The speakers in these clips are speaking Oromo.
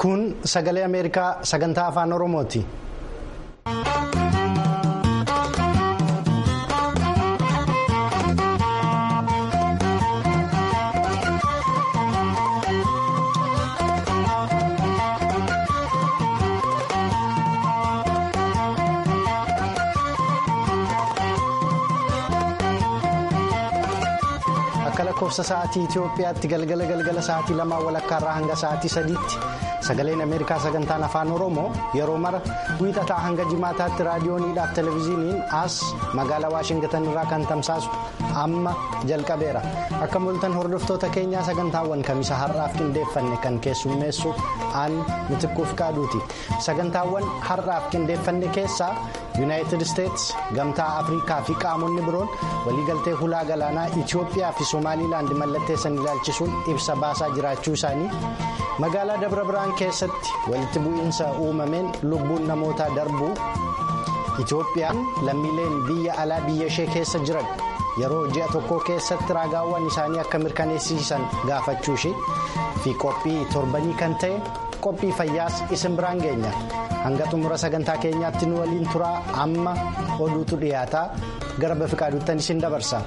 Kun sagalee Ameerikaa sagantaa afaan Oromooti. Akka lakkoofsa sa'aatii Itoophiyaatti galgala galgala sa'aatii lamaa walakkaarraa hanga sa'aatii sadiitti sagaleen Ameerikaa sagantaan afaan Oromoo yeroo mara wiixataa hanga jimaataatti raadiyooniidhaaf televezyiiniin as magaalaa Waashingtan irraa kan tamsaasu amma jalqabeera. Akka mul'atan hordoftoota keenyaa sagantaawwan kamisa har'aaf qindeeffanne kan keessummeessu aan mitikkuuf qaaduuti. Sagantaawwan har'aaf qindeeffanne keessaa yuunaayitid isteetsi gamtaa afrikaa fi qaamonni biroon waliigaltee hulaa galaanaa Itoophiyaa fi Somaaliilaand mallatteessan ilaalchisuun ibsa baasaa jiraachuu isaanii magaalaa Dabra Biraan keessatti walitti bu'iinsa uumameen lubbuun namootaa darbuu Itoophiyaan lammiileen biyya alaa biyya ishee keessa jiran yeroo ji'a tokko keessatti raagaawwan isaanii akka mirkaneessisan gaafachuu ishee fi qophii torbanii kan ta'e qophii fayyaas isin biraan geenya hanga xumura sagantaa keenyaatti nu waliin turaa amma oduutu dhiyaataa gara bafiqaaduuttan isin dabarsa.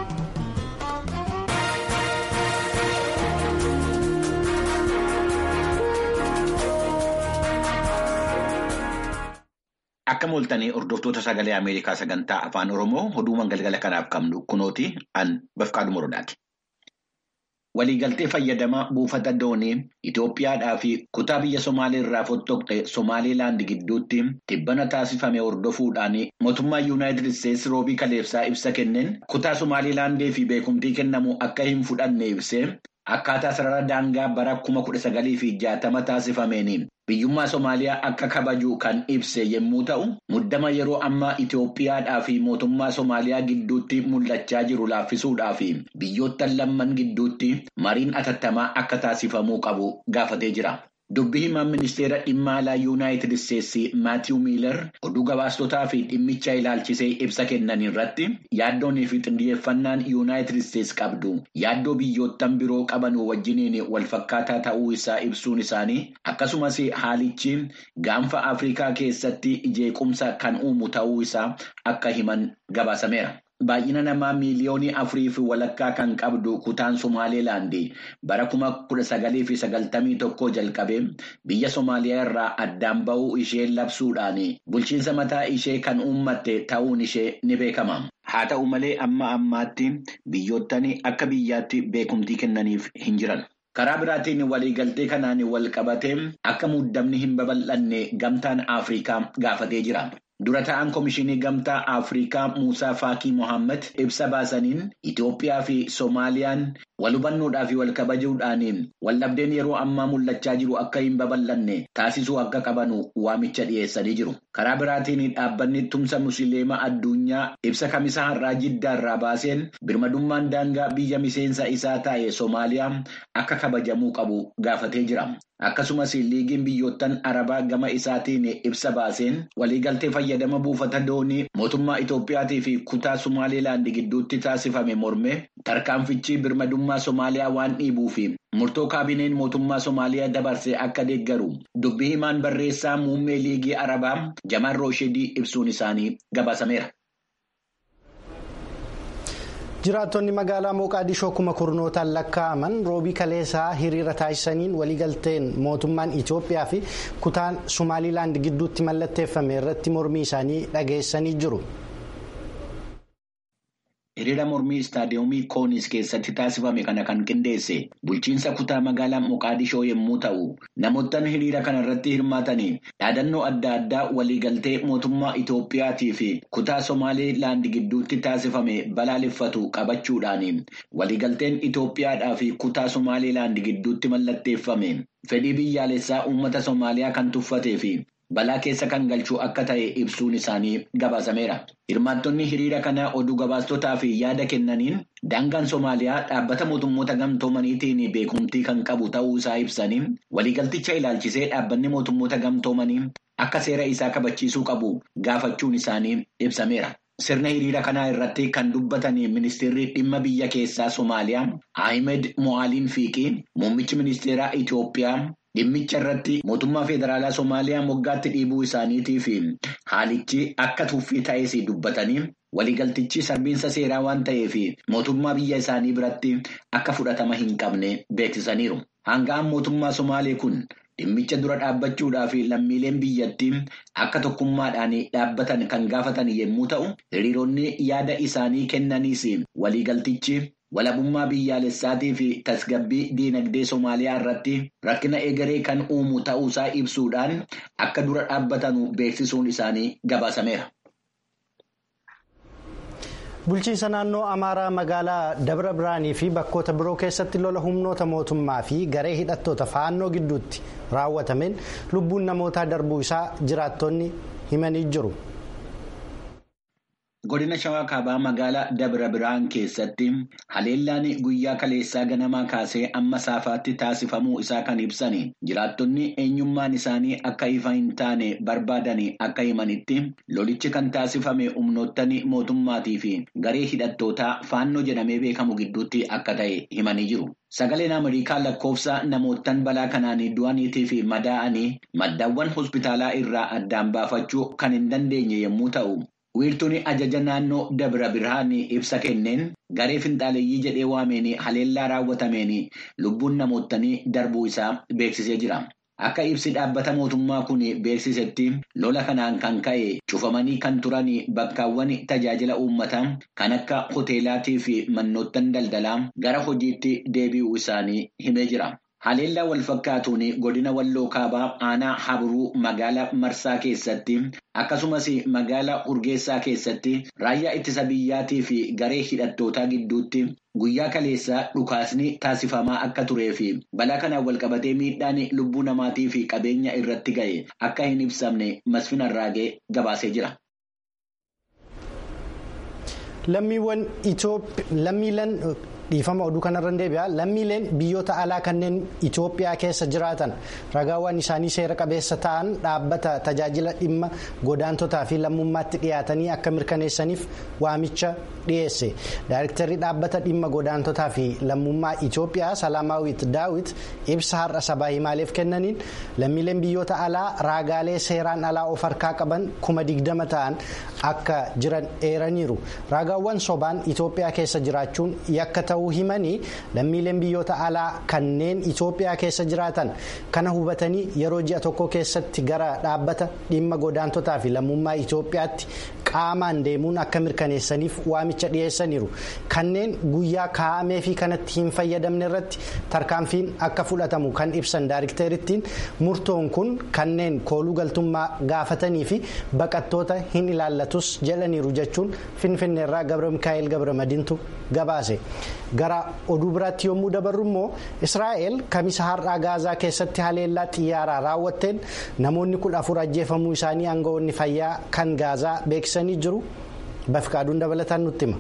Akka mul'atanii hordoftoota sagalee Ameerikaa sagantaa afaan Oromoo oduuwwan galgala kanaaf qabnu kunooti an bafqaadhu morodaati. Waliigaltee fayyadamaa buufata doonii Itoophiyaadhaa fi kutaa biyya Somaalee irraa fottoqxe Somaaliilaand gidduutti dhibbana taasifame hordofuudhaan mootummaa Yuunaayitid Isteetsi roobii kaleessaa ibsa kenneen kutaa Somaaliilaandii fi beekumtii kennamu akka hin fudhanne ibsee akkaataa sarara daangaa bara kuma kudha sagalii fi jaatama taasifameen biyyummaa Somaaliyaa akka kabaju kan ibse yommuu ta'u muddama yeroo ammaa Itoophiyaadhaa fi mootummaa Somaaliyaa gidduutti mul'achaa jiru laaffisuudhaa fi biyyoottan lamman gidduutti mariin atattamaa akka taasifamuu qabu gaafatee jira. Dubbii himaan ministeera dhimma alaa Yuunaayitid Isteetsi Maatiiw Miilar oduu gabaastotaa fi dhimmicha ilaalchisee ibsa kennan irratti yaaddoonii fi xiyyeeffannaan Yuunaayitid Isteetsi qabdu yaaddoo biyyoottan biroo qaban wajjiniin walfakkaataa ta'uu isaa ibsuun isaanii akkasumas haalichi gaanfa Afrikaa keessatti jeequmsa kan uumu ta'uu isaa akka himan gabaasameera. Baay'ina namaa miiliyoonii afurii fi walakkaa kan qabdu kutaan Somaaliilaand bara kuma kudha sagalii fi sagaltamii tokko jalqabee biyya Somaaliyaa irraa addaan ba'uu ishee labsuudhaan bulchiinsa mataa ishee kan uummatte ta'uun ishee ni beekama. Haa ta'u malee amma ammaatti biyyoottan akka biyyaatti beekumtii kennaniif hin jiran. Karaa biraatiin waliigaltee kanaan wal qabatee akka muddamni hin babal'anne gamtaan Afrikaa gaafatee jira. Dura ta'an Komishinii Gamtaa Afrikaa Muusaa Faakii Mohaammed ibsa baasaniin Itoophiyaa fi Soomaaliyaan wal hubannoodhaa fi wal kabajuudhaan waldhabdeen yeroo ammaa mul'achaa jiru akka hin babal'anne taasisuu akka qabanu waamicha dhiyeessanii jiru. Karaa biraatiin dhaabbanni tumsa musliimaa addunyaa ibsa kamisaa har'aa jiddaarraa baaseen birmadummaan daangaa biyya miseensa isaa taa'e Soomaaliyaa akka kabajamuu qabu gaafatee jira. Akkasumas liigiin biyyoottan arabaa gama isaatiin ibsa baaseen waliigaltee fayyadama buufata doonii mootummaa Itoophiyaatii fi kutaa Somaaliilaand gidduutti taasifame morme tarkaanfichi birmadummaa Somaaliyaa waan dhiibuu fi murtoo kaabineen mootummaa Somaaliyaa dabarsee akka deeggaru dubbii himaan barreessaa muummee liigii arabaa Jamaan Rooshidii ibsuun isaanii gabaasameera. jiraattonni magaalaa mooqaadishoo kuma kurnootaan lakkaa'aman roobii kaleessaa hiriira taasisaniin waliigalteen mootummaan itoophiyaa fi kutaan somaaliilaand gidduutti mallatteeffame irratti mormii isaanii dhageessanii jiru. Hiriira mormii istaadiyoomii Koonis keessatti taasifame kana kan qindeesse bulchiinsa kutaa magaalaa Moqaadishoo yommuu ta'u, namoottan hiriira kana irratti hirmaatanii dhaadannoo adda addaa waliigaltee mootummaa Itoophiyaatii fi kutaa Somaaliilaand gidduutti taasifame balaaleffatu qabachuudhaan waliigalteen Itoophiyaadhaa fi kutaa Somaaliilaand gidduutti mallatteeffame fedhii biyyaalessaa uummata Somaaliyaa kan tuffatee fi balaa keessa kan galchuu akka ta'e ibsuun isaanii gabaasameera. Hirmaattonni hiriira kanaa oduu gabaastotaa fi yaada kennaniin daangaan Somaaliyaa dhaabbata mootummoota gamtoomaniitiin beekumtii kan qabu ta'uu isaa ibsanii waliigalticha ilaalchisee dhaabbanni mootummoota gamtoomanii akka seera isaa kabachiisuu qabu gaafachuun isaanii ibsameera. Sirna hiriira kanaa irratti kan dubbatan ministeerri dhimma biyya keessaa Somaaliyaa Ahmed Mo'aaliin Fiiqii muummichi ministeeraa Itoophiyaa dhimmicha irratti mootummaa federaalaa Somaaliyaa moggaatti dhiibuu isaaniitii fi haalichi akka tuffii ta'es dubbatanii waliigaltichi sarbiinsa seeraa waan ta'eef mootummaa biyya isaanii biratti akka fudhatama hin qabne beeksisaniiru. Hanga'an mootummaa Somaalee kun. Dhimmicha dura dhaabbachuudhaaf lammiileen biyyattii akka tokkummaadhaan dhaabbatan kan gaafatan yommuu ta'u, hiriironni yaada isaanii kennaniis waliigaltichi walabummaa biyyaalessaatii fi tasgabbii diinagdee Somaaliyaa irratti rakkina egeree kan uumu ta'uusaa ibsuudhaan akka dura dhaabbatan beeksisuun isaanii gabaasameera. Bulchiinsa naannoo Amaaraa magaalaa Dabra Biraanii fi bakkoota biroo keessatti lola humnoota mootummaa fi garee hidhattoota faannoo gidduutti raawwatameen lubbuun namootaa darbuu isaa jiraattonni himanii jiru. Godina Shawaa Kaabaa magaalaa Dabra Biraan keessatti haleellaan guyyaa kaleessaa ganamaa kaasee amma saafaatti taasifamuu isaa kan ibsan jiraattonni eenyummaan isaanii akka ifa hin taane barbaadan akka himanitti lolichi kan taasifame humnoottan mootummaatii fi garee hidhattootaa faannoo jedhamee beekamu gidduutti akka ta'e himanii jiru. Sagaleen Ameerikaa lakkoofsa namootaan balaa kanaan du'aniitii fi madaa'anii maddaawwan hospitaalaa irraa addaan baafachuu kan hin dandeenye yommuu ta'u. wiirtuun ajaja naannoo dabra birhaan ibsa kenneen garee finxaaleeyyii jedhee waameen haleellaa raawwatameen lubbuun namootanii darbuu isaa beeksisee jira. Akka ibsi dhaabbata mootummaa kun beeksisetti lola kanaan kan ka'e cufamanii kan turan bakkaawwan tajaajila uummataa kan akka hoteelaatii fi mannoottan daldalaa gara hojiitti deebi'uu isaanii himee jira. Haleellaa wal fakkaatuun godina walloo kaabaa aanaa haburuu magaalaa marsaa keessatti akkasumas magaalaa urgeessaa keessatti raayyaa ittisa biyyaatii fi garee hidhattootaa gidduutti guyyaa kaleessaa dhukaasni taasifamaa akka turee fi balaa kanaan walqabatee miidhaan lubbuu namaatii fi qabeenya irratti ga'e akka hin ibsamne masfin arraagee gabaasee jira. lammiileen dhiifama oduu kanarra deebi'a lammiileen biyyoota alaa kanneen Itoophiyaa keessa jiraatan ragaawwan isaanii seera qabeessa ta'an dhaabbata tajaajila dhimma godaantotaa fi lammummaatti dhiyaatanii akka mirkaneessaniif waamicha dhiyeesse daayirektarri dhaabbata dhimma godaantotaa fi lammummaa Itoophiyaa Salaamaawit Daawit ibsa har'a sabaa himaaleef kennaniin lammiileen biyyoota alaa raagaalee seeraan alaa of harkaa qaban kuma digdama ta'an akka jiran eeraniiru raagaawwan sobaan Itoophiyaa keessa jiraachuun yakka ta'uu himanii lammiileen biyyoota alaa kanneen Itoophiyaa keessa jiraatan kana hubatanii yeroo ji'a tokko keessatti gara dhaabbata dhimma godaantotaa fi lammummaa Itoophiyaatti qaamaan deemuun akka mirkaneessaniif waamicha dhiyeessaniiru kanneen guyyaa kaa'amee fi kanatti hin fayyadamne irratti tarkaanfiin akka fudhatamu kan ibsan daayirekteerittiin murtoon kun kanneen kooluu galtummaa gaafatanii fi baqattoota hin ilaallatus jedhaniiru jechuun finfinneerraa gabra mikaa'el gabra madiintu gabaase. gara oduu biraatti yommuu dabarru immoo israa'el kamisa har'aa gaazaa keessatti haleellaa xiyyaaraa raawwatteen namoonni kudha afur ajjeefamuu isaanii aangawoonni fayyaa kan gaazaa beeksisanii jiru bafqaaduun dabalataan nutti hima.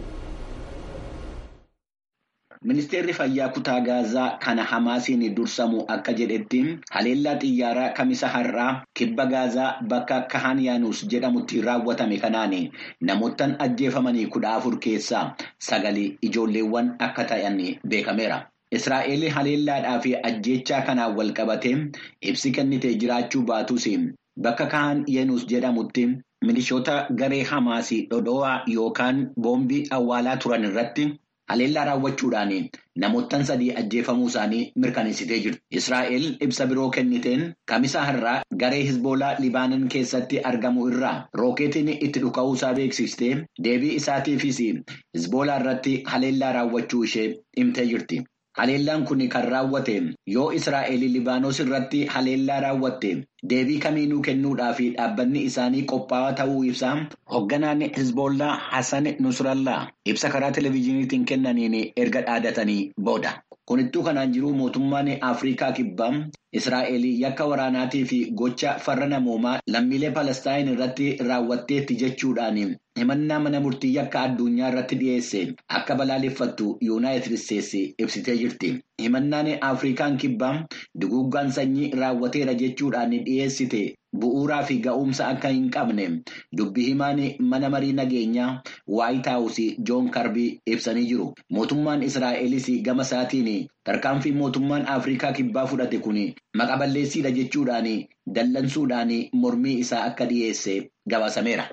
Ministeerri fayyaa kutaa gaazaa kana hamaasiin dursamu akka jedhetti haleellaa xiyyaaraa kamisa har'aa kibba gaazaa bakka kahan yaanuus jedhamutti raawwatame kanaan namoottan ajjeefamanii kudha afur keessaa sagali ijoolleewwan akka ta'an beekameera. Israa'el haleellaadhaa fi ajjeechaa kanaan wal qabatee ibsi kennitee jiraachuu baatus bakka kahan yaanuus jedhamutti milishoota garee hamaasii dhodhoo'aa yookaan boombii awwaalaa turan irratti. Haleellaa raawwachuudhaan namoottan sadii ajjeefamuu isaanii mirkaneessitee jirti. Israa'el ibsa biroo kenniteen kamisa har'aa garee Hizboolaa Libaanon keessatti argamu irraa rookeetiin itti dhuka'uusaa beeksistee deebii isaatiifis Hizboolaa irratti haleellaa raawwachuu ishee himtee jirti. Haleellaan kun kan raawwate yoo Israa'el Libaanos irratti haleellaa raawwatte deebii kamiinuu kennuudhaaf dhaabbanni isaanii qophaa'aa ta'uu ibsa. Hoogganaan Hizboolaa Hassan Nusrallaa ibsa karaa televezyiiniitiin kennaniin erga dhaadatanii booda. Kunittuu kanaan jiru mootummaan Afrikaa kibbaa Israa'el yakka waraanaatii fi gocha farra namoomaa lammiilee Palestaayin irratti raawwatteetti jechuudhaan himannaa mana murtii yakka addunyaa irratti dhiyeesse akka balaaleffattu yuunaayitid isteetsi ibsitee jirti. Himannaan Afrikaan kibbaa duguuggaan sanyii raawwateera jechuudhaan dhiyeessite bu'uuraa fi ga'umsa akka hin qabne dubbi himaan mana marii nageenyaa waayit haawusii joon karbii ibsanii jiru. Mootummaan Israa'elis gama isaatiin tarkaanfii mootummaan Afrikaa kibbaa fudhate kun maqa balleessiidha jechuudhaan dallansuudhaan mormii isaa akka dhiyeesse gabaasameera.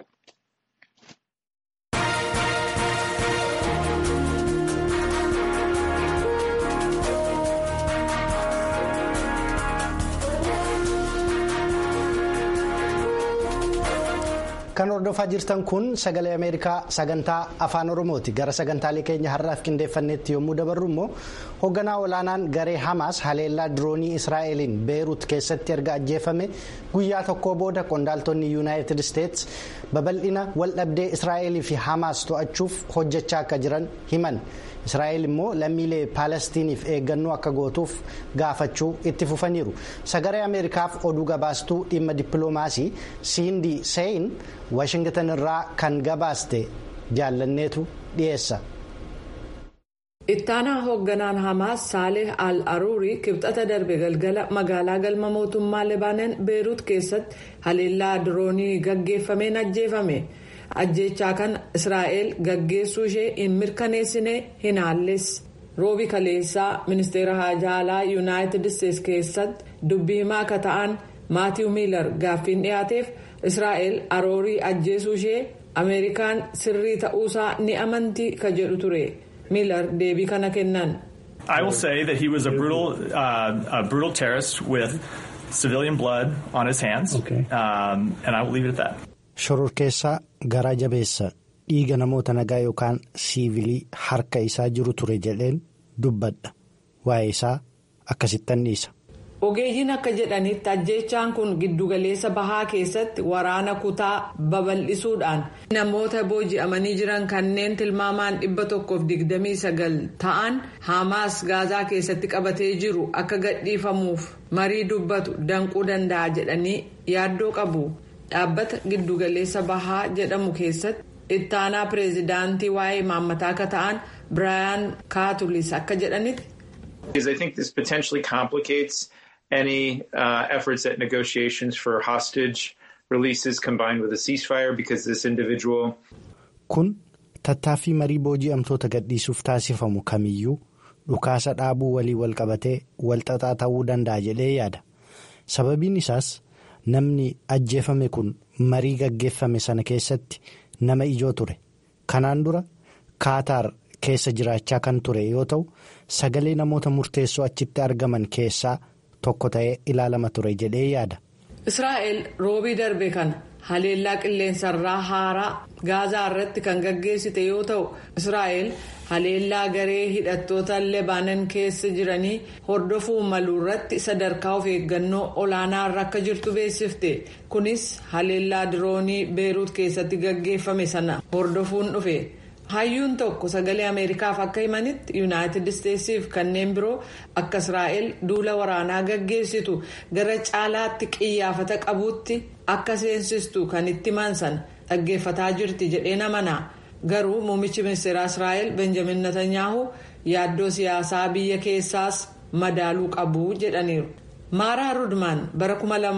Kan hordofaa jirtan kun sagalee Ameerikaa sagantaa afaan Oromooti. Gara sagantaalee keenya har'aaf qindeeffannetti yommuu dabarru immoo hoogganaa olaanaan garee Hamaas haleellaa diroonii Israa'eliin Beerut keessatti erga ajjeefame guyyaa tokko booda qondaaltonni Yuunaayitid Isteets babal'ina waldhabdee Israa'elii fi Hamaas to'achuuf hojjechaa akka jiran himan. Israa'el immoo lammiilee Paalestiniif eeggannoo akka gootuuf gaafachuu itti fufaniiru. Sagalee Ameerikaaf oduu gabaastuu dhimma dippiloomaasii Siindi Seeyin Waashingtan irraa kan gabaaste jaallanneetu dhiyeessa. Ittaanaa hoogganaan Hamaas Saaleh Al-Aruurii kibxata darbe galgala magaalaa galma mootummaa Lebaanon Beerut keessatti haleellaa diroonii gaggeeffameen ajjeefame. ajjechaa kan israa'el gaggeessuu ishee hin mirkaneessine hin haalles roobi kaleessaa ministeera haajaa alaa yuunaayitid isteets keessatti dubbii himaa akka ta'an maatiiw miilar gaaffiin dhiyaateef israa'el aroorii ajjeesuu ishee ameerikaan sirrii ta'uusaa ni amanti ka jedhu ture miilar deebii kana kennan. I will say that he was a brutal, uh, a brutal terrorist with civilian blood on his hands, okay. um, and I will leave it at that. Shororkeessaa garaa jabeessa dhiiga namoota nagaa yookaan siivilii harka isaa jiru ture jedheen dubbadha waa'ee isaa akkasittan dhiisa. Ogeeyyiin akka jedhanitti ajjeechaan kun giddugaleessa bahaa keessatti waraana kutaa babal'isuudhaan namoota booji'amanii jiran kanneen tilmaamaan dhibba tokkoof digdamii sagal ta'an Hamaas gaazaa keessatti qabatee jiru akka gadhiifamuuf marii dubbatu danquu danda'a jedhanii yaaddoo qabu. dhaabbata giddugaleessa bahaa jedhamu keessatti ittaanaa pireezidaantii waa'ee maammataa akka ta'an biraayan kaatulis akka jedhanitti. I think this potentially complicates any uh, efforts at negotiations for hostage releases combined with a ceasefire because this individual. Kun tattaaffii marii booji'amtoota gadhiisuuf taasifamu kamiyyuu dhukaasa dhaabuu walii wal qabatee walxaxaa ta'uu danda'a jedhee yaada. Sababiin isaas. Namni ajjeefame kun marii gaggeeffame sana keessatti nama ijoo ture. Kanaan dura Kaataar keessa jiraachaa kan ture yoo ta'u sagalee namoota murteessoo achitti argaman keessaa tokko ta'ee ilaalama ture jedhee yaada. Israa'el roobii darbe kana haleellaa qilleensarraa haaraa gaazaa irratti kan gaggeessite yoo ta'u Israa'el haleellaa garee hidhattoota lebaanan keessa jiranii hordofuu maluu irratti sadarkaa of eeggannoo olaanaa irra akka jirtu beeksifte kunis haleellaa diroonii beeruut keessatti gaggeeffame sana hordofuun dhufe. hayyuun tokko sagalee ameerikaaf akka himanitti yuunaayitid isteetsiif kanneen biroo akka israa'el duula waraanaa gaggeessitu gara caalaatti qiyyaafata qabuutti akka seensistu kan itti mansan dhaggeeffataa jirti jedhee amana garuu muummichi ministeeraa israa'el benjamin netanyaahu yaaddoo siyaasaa biyya keessaas madaaluu qabu jedhaniiru. maaraa rudmaan bara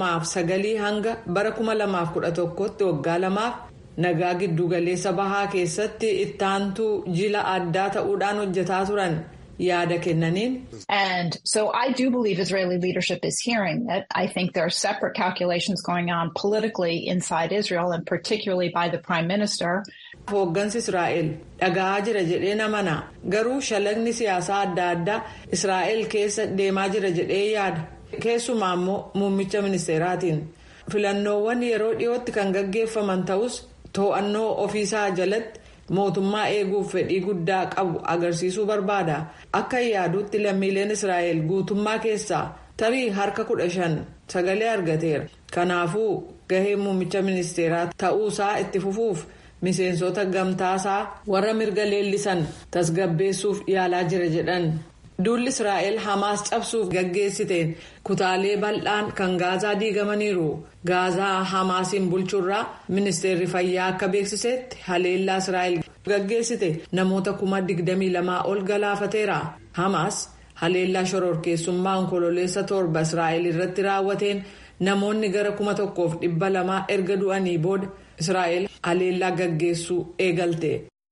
2009 hanga bara 2011tti waggaa lamaaf. nagaa giddugaleessa bahaa keessatti ittaantuu jila addaa ta'uudhaan hojjetaa turan yaada kennaniin. And so I do believe Israeli leadership is hearing that. I think there are separate calculations going on politically inside Israel and particularly by the prime minister. Hooggansi Israa'el dhaga'aa jira jedhee amana garuu shalagni siyaasaa adda addaa Israa'el keessa deemaa jira jedhee yaada keessumaa immoo muummicha ministeeraatiin filannoowwan yeroo dhiyootti kan gaggeeffaman ta'us. to'annoo ofiisaa jalatti mootummaa eeguuf fedhii guddaa qabu agarsiisuu barbaada akka yaadutti lammiileen israa'el guutummaa keessaa tarii harka kudha shan sagalee argateera kanaafuu gahee muummicha ministeeraa ta'uusaa itti fufuuf miseensota gamtaasaa warra mirga leellisan tasgabbeessuuf yaalaa jira jedhan. duulli israa'el hamaas cabsuuf gaggeessiteen kutaalee bal'aan kan gaazaa diigamaniiru gaazaa hamaasiin bulchuurraa ministeerri fayyaa akka beeksisetti haleellaa israa'el gaggeessite namoota kuma digdamii lamaa ol galaafateera hamaas haleellaa shororkeessummaa onkololeessa torba israa'el irratti raawwateen namoonni gara kuma tokkoof dhibba lamaa erga du'anii booda israa'el haleellaa gaggeessuu eegalte.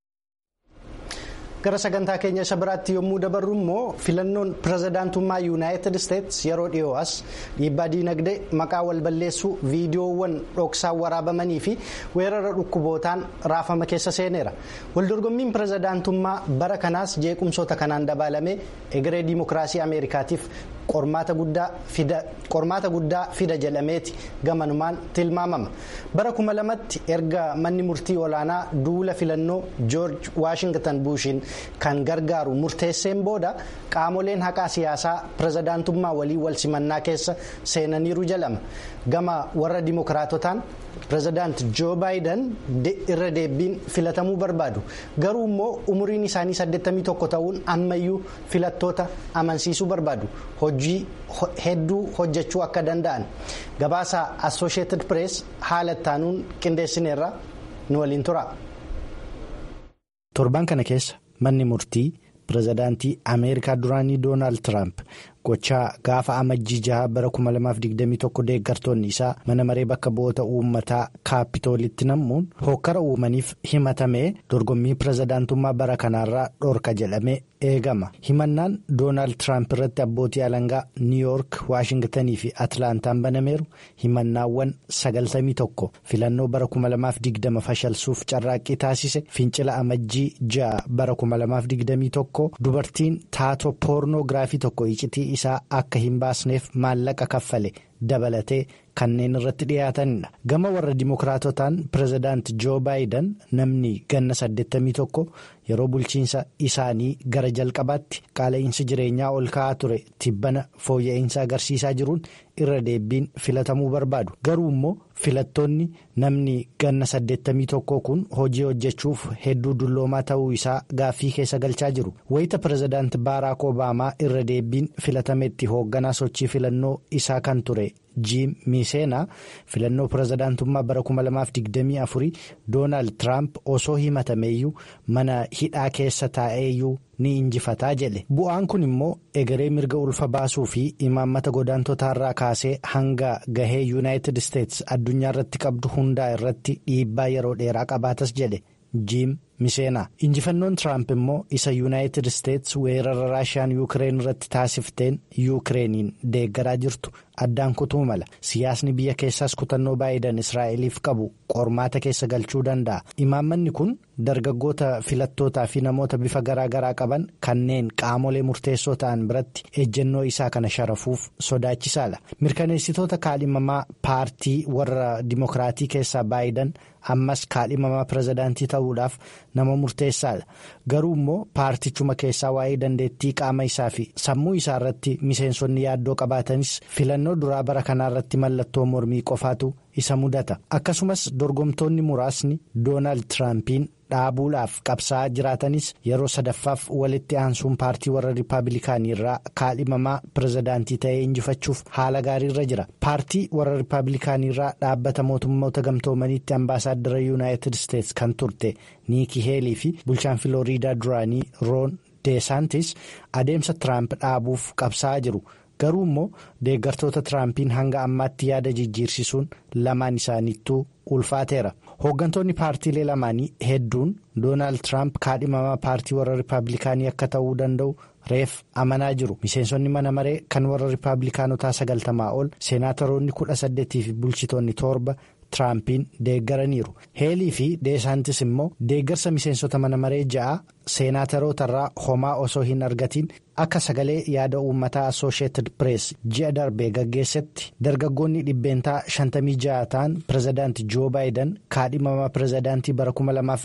gara sagantaa keenya isa biraatti yommuu dabarru immoo filannoon pirezidaantummaa yuunaayitid isteets yeroo dhiyoo as dhiibbaa diinagdee maqaa walballeessuu viidiyoowwan dhoksaan waraabamanii fi weerara dhukkubootaan raafama keessa seeneera waldorgommiin pirezidaantummaa bara kanaas jeequmsoota kanaan dabalamee egeree diimokiraasii ameerikaatiif qormaata guddaa fida jedhameeti gamanumaan tilmaamama bara kuma lamatti erga manni murtii olaanaa duula filannoo joorj waashingtan buushiin kan gargaaru murteesseen booda qaamoleen haqaa siyaasaa pirezidaantummaa walii wal simannaa keessa seenaniiru jedhama gama warra dimookiraatotaan pirezidaant joo baayidan irra deebiin filatamuu barbaadu garuu immoo umuriin isaanii 81 ta'uun ammayyuu filattoota amansiisuu barbaadu hojii hedduu hojjechuu akka danda'an gabaasa assosheetid pirees haala ittaanuun qindeessineerra nu waliin tura. torban kana keessa manni murtii pirezidaantii ameerikaa duraanii doonaald tiraamp gochaa gaafa amajjii jaha bara 2021 deeggartoonni isaa mana maree bakka bu'oota uummataa kaapitoolitti nammuun hokkara uumaniif himatamee dorgommii pirezidaantummaa bara kanaarraa dhorka jedhamee eegama himannaan doonaald tiraamp irratti abbootii alangaa niiyoork waashingtanii fi atlaantaan banameeru himannaawwan 91 filannoo bara 2020 fashalsuuf carraaqqii taasise fincila amajjii ja'a bara 2021 dubartiin taatoo poornoogiraafii tokko iccitii isaa akka hin baasneef maallaqa kaffale dabalatee kanneen irratti dhiyaatanidha gama warra dimookiraatotaan pirezidaant joo baayidan namni ganna 81 yeroo bulchiinsa isaanii gara jalqabaatti qaala'insi jireenyaa ol ka'aa ture tibbana fooyya'insa agarsiisaa jiruun irra deebiin filatamuu barbaadu garuu immoo filattoonni namni ganna 81 kun hojii hojjechuuf hedduu dulloomaa ta'uu isaa gaaffii keessa galchaa jiru wayita pirezidaant baaraak obaamaa irra deebiin filatametti hoogganaa sochii filannoo isaa kan ture. jiim miiseenaa filannoo pirezidaantummaa bara 2024 doonaald tiraamp osoo himatameeyyuu mana hidhaa keessa taa'eeyyuu ni injifataa jedhe bu'aan kun immoo egeree mirga ulfa baasuu fi imaammata godaantotaarraa kaasee hanga gahee yuunaayitid isteets addunyaa irratti qabdu hundaa irratti dhiibbaa yeroo dheeraa qabaatas jedhe jiim miseenaa injifannoon tiraamp immoo isa yuunaayitid isteets weerara raashiyaan yuukireen irratti taasifteen yuukireeniin deeggaraa jirtu addaan kutuu mala siyaasni biyya keessaas kutannoo baayidan israa'eliif qabu qormaata keessa galchuu danda'a imaammanni kun dargaggoota filattootaa fi namoota bifa garaagaraa qaban kanneen qaamolee murteessoo ta'an biratti ejjennoo isaa kana sharafuuf sodaachisaadha mirkaneessitoota kaadhimamaa paartii warra dimookiraatii keessaa baayidan ammas kaadhimamaa pirezidaantii ta'uudhaaf nama murteessaadha garuu immoo paartichuma keessaa waa'ee dandeettii qaama isaa fi sammuu isaa irratti miseensonni yaaddoo qabaatanis filannoo duraa bara kanaa irratti mallattoo mormii qofaatu isa mudata akkasumas dorgomtoonni muraasni doonaald tiraampiin dhaabuudhaaf qabsaa'aa jiraatanis yeroo sadaffaaf walitti aansuun paartii warra riippaabilikaanii irraa kaadhimamaa pirezidaantii ta'ee injifachuuf haala gaariirra jira paartii warra riippaabilikaanii irraa dhaabbata mootummoota gamtoomaniitti ambaasaaddara yuunaayitid isteets kan turte niikii heelii fi bulchaan filooriidaa duraanii roon deesaantis adeemsa tiraamp dhaabuuf qabsaa'aa jiru. garuu immoo deeggartoota tiraampiin hanga ammaatti yaada jijjiirsisuun lamaan isaaniittuu ulfaateera hooggantoonni paartiilee lamaanii hedduun doonaald tiraamp kaadhimamaa paartii warra riippaabilikaanii akka ta'uu danda'u reef amanaa jiru miseensonni mana maree kan warra riippaabilikaanotaa sagaltamaa ol seenaataroonni kudha saddeetii fi bulchitoonni torba tiraampiin deeggaraniiru heelii fi deesaantis immoo deeggarsa miseensota mana maree ja'a seenaataroota homaa osoo hin argatiin akka sagalee yaada uummataa assosheetid pirees ji'a darbee gaggeessetti dargaggoonni dhibbeentaa 56 ta'an pirezidaanti joo baayidan kaadhimamaa pirezidaantii bara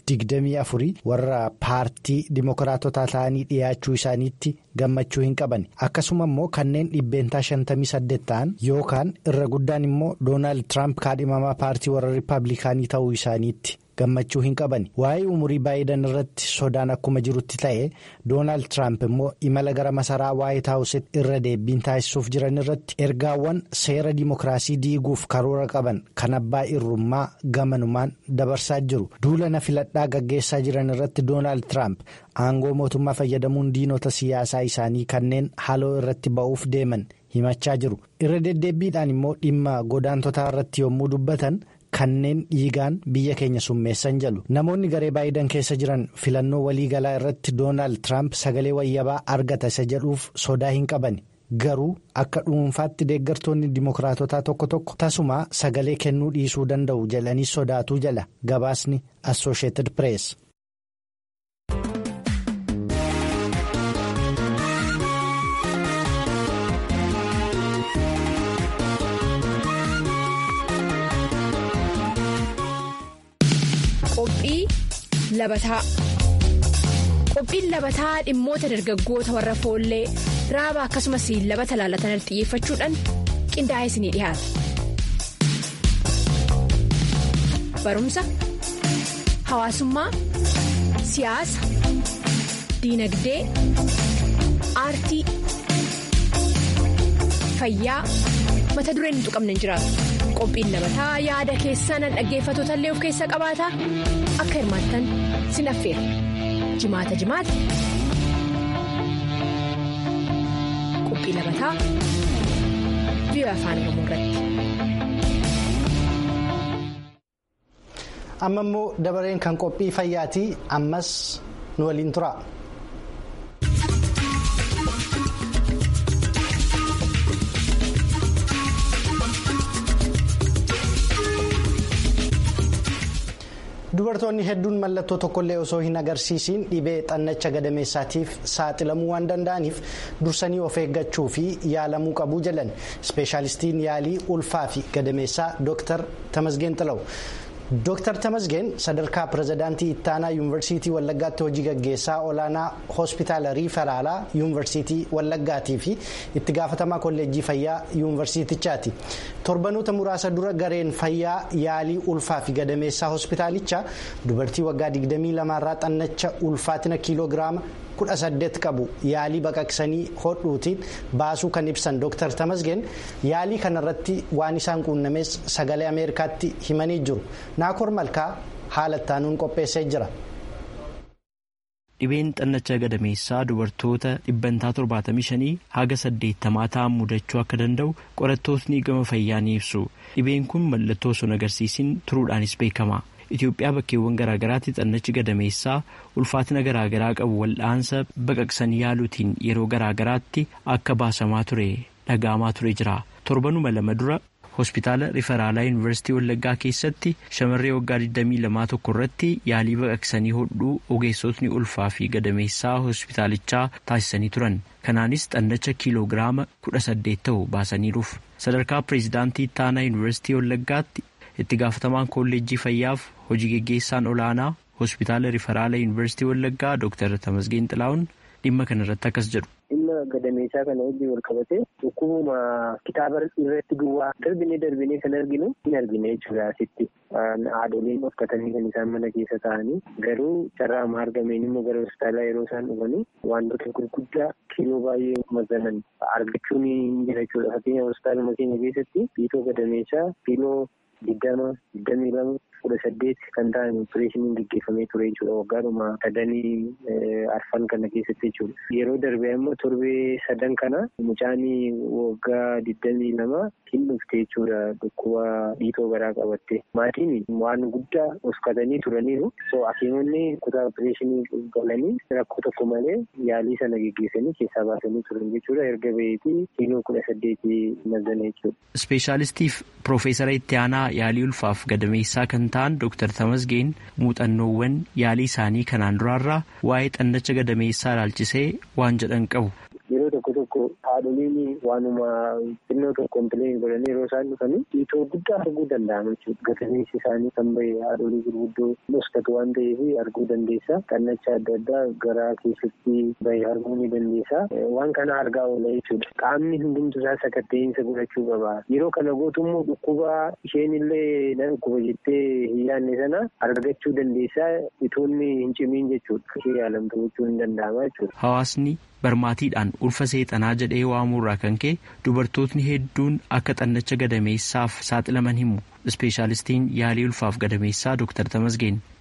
2024 warra paartii dimookiraatotaa ta'anii dhiyaachuu isaaniitti gammachuu hin qaban akkasuma immoo kanneen dhibbeentaa 58 ta'an yookaan irra guddaan immoo doonaald tiraamp kaadhimamaa paartii warra riippaabilikaanii ta'uu isaaniitti. gammachuu hin qaban waa'ee umurii baayidan irratti sodaan akkuma jirutti ta'e doonaald tiraamp immoo imala gara masaraa waayit haawusitti irra deebiin taasisuuf jiran irratti ergaawwan seera dimookiraasii diiguuf karoora qaban kan abbaa irrummaa gamanumaan dabarsaa jiru duula na filadhaa gaggeessaa jiran irratti doonaald tiraamp aangoo mootummaa fayyadamuun diinota siyaasaa isaanii kanneen haloo irratti ba'uuf deeman himachaa jiru irra deddeebiidhaan immoo dhimma godaantotaa irratti yommuu dubbatan. Kanneen dhiigaan biyya keenya summeessan jedhu namoonni garee baayidan keessa jiran filannoo waliigalaa irratti doonaald tiraamp sagalee wayyabaa argata isa jedhuuf sodaa hin qaban garuu akka dhuunfaatti deeggartoonni dimokiraatotaa tokko tokko tasuma sagalee kennuu dhiisuu danda'u jedhanii sodaatuu jala gabaasni assosheetid pirees. Qophii labataa Qophiin labataa dhimmoota dargaggoota warra foollee raaba akkasumas labata laalatan xiyyeeffachuudhaan qindaa'ee isinii dhiyaata. Barumsa, hawaasummaa, siyaasa, diinagdee, aartii, fayyaa mata dureen hin tuqamne hin jiraatu. Qophiin labataa yaada keessan dhaggeeffattoota illee of keessaa qabaata akka hirmaattan sin affeera jimaata jimaata qophii labataa biyya afaan oromoo irratti. amma immoo dabareen kan qophii fayyaati ammas nu waliin tura. dubartoonni hedduun mallattoo tokkollee osoo hin agarsiisiin dhibee xannacha gadameessaatiif saaxilamuu waan danda'aniif dursanii of eeggachuu fi yaalamuu qabu jedhan ispeeshaalistiin yaalii ulfaa fi gadameessaa dooktar tamasgeen xilawu. Dooktar Tamasgeen sadarkaa pirezidaantii ittaanaa yuunivarsiitii Wallaggaatti hojii gaggeessaa olaanaa hospitaala riiferaalaa yuunivarsiitii Wallaggaatii fi itti gaafatamaa kolleejjii fayyaa yuunivarsiitichaati. Torbanoota muraasa dura gareen fayyaa yaalii ulfaa fi gadameessaa hospitaalichaa dubartii waggaa 22 irraa xannacha ulfaatina kiiloogiraama 18 qabu yaalii baqaqsanii hodhuutiin baasuu kan ibsan Dooktar Tamasgeen yaalii kanarratti waan isaan quunnames sagalee Ameerikaatti himanii jiru. Naakoor Malkaa haala ittaanuun qopheessee jira. Dhibeen xannacha gadameessaa dubartoota dhibbantaa torbaatamii shanii haga saddeettamaa ta'an mudachuu akka danda'u qorattootni gama fayyaa ni ibsu. Dhibeen kun mallattoo osoo hin agarsiisin turuudhaanis beekama. Itoophiyaa bakkeewwan garaagaraatti xannachi gadameessaa ulfaatina garaagaraa qabu wal'aansa baqaqsanii yaaluutiin yeroo garaagaraatti akka baasamaa ture dhaga'amaa ture jira. Torbanuma lama dura hospitaala riferaalaa yuunivarsiitii Wallaggaa keessatti shamarree waggaa 22 tokko irratti yaalii baqaqsanii hodhuu ogeessotni ulfaa fi gadameessaa hospitaalichaa taasisanii turan. Kanaanis xannacha kiiloogiraama 18 ta'u baasaniiruuf. Sadarkaa pireezidaantii ittaanaa yuunivarsiitii Wallaggaatti itti gaafatamaan kolleejjii fayyaaf hojii geggeessaan olaanaa hospitaala riferaalaa yuunivarsiitii Wallaggaa Dr. Tamasgeen Xilaa'uun dhimma kanarratti akkas jedhu. Dhimma gadameessaa kana wajjin wal qabatee dhukkubuma kitaaba irratti duwwaa darbinee darbinee kan arginu hin argine jechuudha asitti. Haadholiin uffatanii kan isaan mana keessa taa'anii garuu carraama argameen immoo gara hospitaalaa yeroo isaan dhufanii wantoota gurguddaa kiiloo baay'ee mazanan argachuun hin jira jechuudha. Fakkeenyaaf hospitaaluma keenya keessatti dhiitoo gadameessaa kiiloo digdama digdamii lama kudha saddeet kan ta'an opereeshiniin gaggeeffamee ture jechuudha waggaadhuma sadanii arfan kana keessatti jechuudha. Yeroo darbee immoo torbee sadan kana mucaanii waggaa digdamii lama hin dhufte jechuudha dhukkuba dhiitoo garaa qabatte. Maatiin waan guddaa uffatanii turaniiru. So hakiimonni kutaa opereeshinii galanii rakkoo tokko malee yaalii sana gaggeessanii keessaa baasanii turan jechuudha. Erga baheetii kiiloo kudha saddeetii mazana jechuudha. Ispeeshaalistiif Piroofeesara Itti Aanaa Yaalii Ulfaaf Gadameessaa kan ta'an Dr. Tamasgeen muuxannoowwan yaalii isaanii kanaan duraarraa waa'ee xannacha gadameessaa ilaalchisee waan jedhan qabu. Yeroo tokko tokko haadholiin waanuma xinnoo tokko kompileen godhanii yeroo isaan dhufanii dhiitoo guddaa arguu danda'ama jechuudha. Gadameessi isaanii kan bahe haadholii gurguddoo dhuskatu waan ta'eef arguu dandeessa. Xannacha adda addaa garaa keessatti bahe arguu ni dandeessa. Waan kana argaa oola jechuudha. Qaamni hundumtu isaa sakatta'insa godhachuu qaba. Yeroo kana gootummoo dhukkuba isheen illee na dhukkuba jettee hin yaadne sana argachuu dandeessa. Itoonni hin cimiin jechuudha. Ishee yaalamtu gochuu hin danda'ama jechuudha. Hawaasni barmaatiidhaan ulfa seexanaa jedhee waamurraa kan ka'e dubartootni hedduun akka xannacha gadameessaaf saaxilaman himu ispeeshaalistiin yaalii ulfaaf gadameessaa Dr. Tamasgeen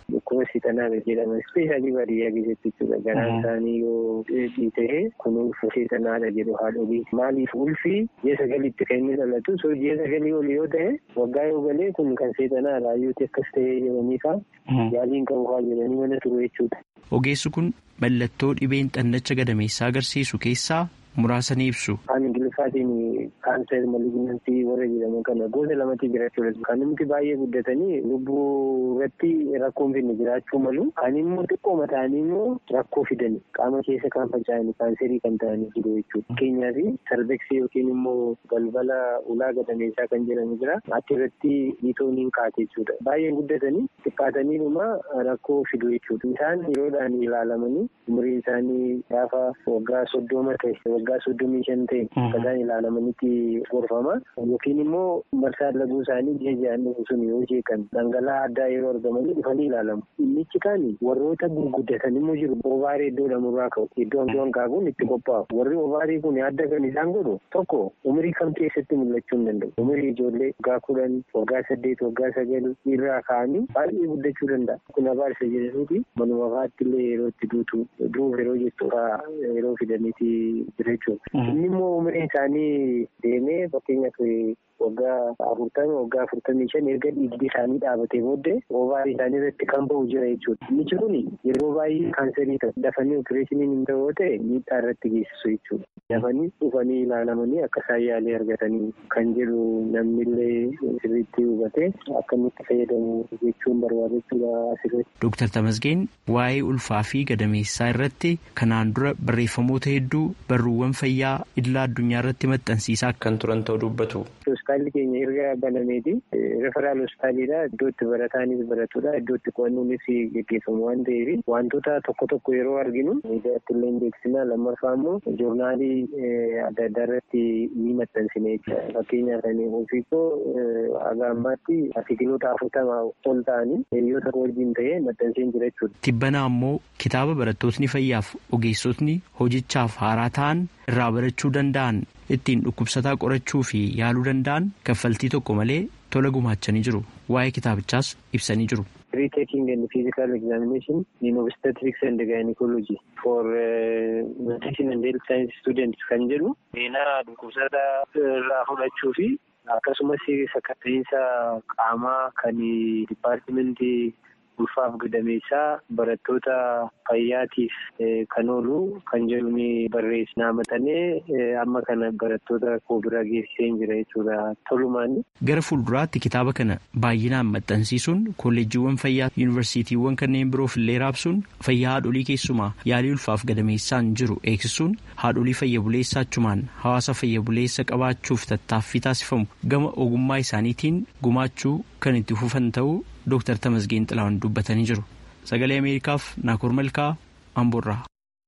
dhukkuba seexanaa jedhama ispeeshaalii baadiyyaa keessatti jechuudha garaan isaanii yoo dhiitee kun ulfa seexanaadha jedhu haadholii maaliif ulfi ji'a sagalitti kan inni dhalatu so ji'a sagalii ol yoo ta'e waggaa yoo galee kun kan seexanaadha ayyuuti akkas ta'ee jedhanii faa yaaliin qabu faa jedhanii mana turu jechuudha. Ogeessi kun mallattoo dhibeen xannacha gadameessaa agarsiisu keessaa muraasa ni ibsu. Afaan Ingiliffaatiin kaanser malignantii warra jedhaman kana gosa lamatti jira jechuudha. Kan nuti baay'ee guddatanii lubbuu irratti rakkoon finne jiraachuu malu. Kan immoo xiqqooma ta'anii immoo rakkoo fidani. Qaama keessa kan faca'ani kaanserii kan ta'anii jiru jechuudha. Fakkeenyaaf sarbeksii yookiin immoo balbala ulaa gadameessaa kan jedhamu jira. Ati irratti dhiitoon hin kaate jechuudha. Baay'ee guddatanii xiqqaatanii dhuma rakkoo fidu jechuudha. Isaan yeroodhaan ilaalamanii umriin isaanii gaafa waggaa soddoma ta'e waggaa soddomii shan ta'e akkasaan ilaalamanitti gorfama yookiin immoo marsaa laguu isaanii ji'a ji'aan dhufu sun yoo jeeqan dhangala'aa addaa yeroo argamanii dhufanii ilaalamu. Innichi kaan warroota gurguddatan immoo jiru ovaarii iddoo lamurraa ka'u iddoo iddoon kaakuun itti qophaa'u warri ovaarii kun adda kan isaan godhu tokko umurii kam keessatti mul'achuu hin danda'u. Umurii ijoollee waggaa kudhan waggaa saddeet waggaa sagal irraa ka'anii baay'ee guddachuu danda'a. Kun abaarsa jedhaniiti manuma faatti illee yeroo itti duutu duuf yeroo jettu yeroo fidaniiti jira jechuudha. Inni immoo umriin isaanii deemee fakkeenyaaf waggaa afurtami waggaa afurtamii shan erga dhiigdi isaanii dhaabatee booddee ovaarii isaanii irratti kan ba'u jira jechuudha. Inni kun yeroo baay'ee kaanserii ta'u dafanii opereeshiniin hin ta'u ta'e miidhaa irratti geessisu jechuudha. Dafanii dhufanii ilaalamanii akka isaan yaalii argatanii kan jedhu namnillee sirriitti hubatee akka inni itti fayyadamu jechuun barbaadechuudha asirratti. Dooktar Tamasgeen waa'ee ulfaa fi gadameessaa irratti kanaan dura barreeffamoota hedduu barruuwwan fayyaa idilaa addunyaa irratti maxxansiisaa kan turan ta'uu dubbatu. Hospitaalli keenya erga banameeti referaal hospitaaliidha iddoo itti barataanis baratudha iddoo itti qo'annoonis gaggeeffamu waan ta'eef wantoota tokko tokko yeroo arginu miidiyaatti illee beeksisna lammaffaa immoo joornaalii adda addaa irratti ni maxxansine jechuudha fakkeenyaaf ani ofiikoo haga ammaatti artikiloota afurtama ol ta'anii hiriyoota wajjin ta'ee maxxanseen jira jechuudha. Tibbanaa ammoo kitaaba barattootni fayyaaf ogeessotni hojichaaf haaraa ta'an irraa barachuu danda'an ittiin dhukkubsataa qorachuu fi yaaluu danda'an kaffaltii tokko malee tola gumaachanii jiru waa'ee kitaabichaas ibsanii jiru. Retaking and physical examination in obstetrics and gynecology for uh, medicine and health science students kan jedhu seenaa dhukkubsataa irraa fudhachuu fi akkasumas sakatta'iinsa qaamaa kan dipaartimentii ulfaaf gadameessaa barattoota fayyaatiif kan oolu kan jedhu ni barreessinaa maxxanee amma kana barattoota koo bira geessisee jira jechuudha tolumaan. Gara fuulduraatti kitaaba kana baay'inaan maxxansiisuun kolleejjiiwwan fayyaa yuunivarsiitiiwwan kanneen biroof illee raabsuun fayyaa haadholii keessumaa yaalii ulfaaf gadameessaan jiru eegsisuun haadholii fayya buleessaa achumaan hawaasa fayya buleessa qabaachuuf tattaaffii taasifamu gama ogummaa isaaniitiin gumaachuu kan itti fufan ta'uu Dooktar Tamasgeen Xilaawun dubbatanii jiru. Sagalee Ameerikaaf Naakoor Malkaa Amboorraa.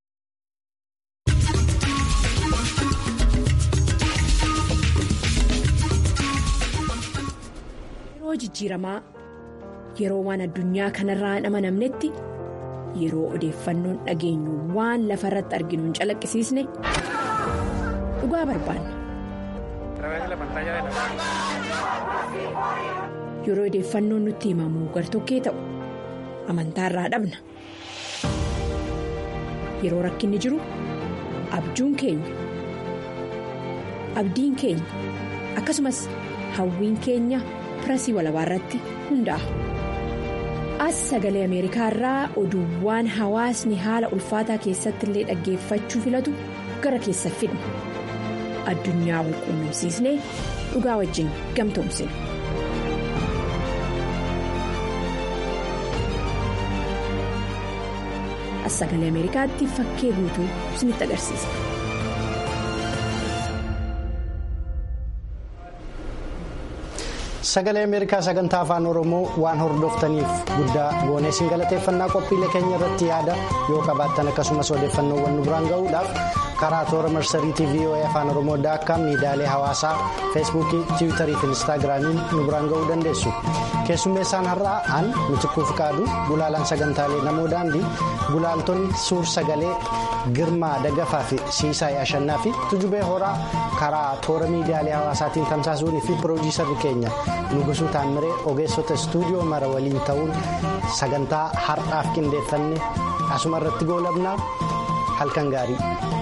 Yeroo jijjiiramaa yeroo waan addunyaa kanarraa hin amanamnetti yeroo odeeffannoon dhageenyu waan lafa irratti arginu hin calaqqisiisne dhugaa barbaanna. Yeroo odeeffannoon nutti himamu gartokkee ta'u amantaarraa dhabna. Yeroo rakkinni jiru abjuun keenya abdiin keenya akkasumas hawwiin keenya pirasii walabaa irratti hundaa'a. As sagalee Ameerikaa irraa oduuwwan hawaasni haala ulfaataa keessatti illee dhaggeeffachuu filatu gara keessa fidna. Addunyaa wal quunnamsiisnee dhugaa wajjin gamtoomsina. As sagalee Ameerikaatti fakkee guutuu isinitti agarsiisa. Sagalee Ameerikaa sagantaa afaan Oromoo waan hordoftaniif guddaa goonee isin galateeffannaa qophiilee keenya irratti yaada yoo qabaattan akkasumas odeeffannoowwan nu biraan ga'uudhaaf karaa toora marsariitii VOA afaan Oromoo daakkaa miidiyaalee hawaasaa feesbuukii tiwiitarii fi inistaagiraamiin nu biraan ga'uu dandeessu. Keessummeessaan har'aa an mitikkuuf qaadu gulaalaan sagantaalee namoo daandii gulaaltonni suur sagalee girmaa dagafaa fi siisaay ashannaa fi tujubee horaa karaa toora miidiyaalee hawaasaatiin tamsaasuunii fi piroodiisarri keenya nugusuu taamiree ogeessota istuudiyoo mara waliin ta'uun sagantaa har'aaf qindeeffanne asuma irratti goolabnaa halkan gaarii.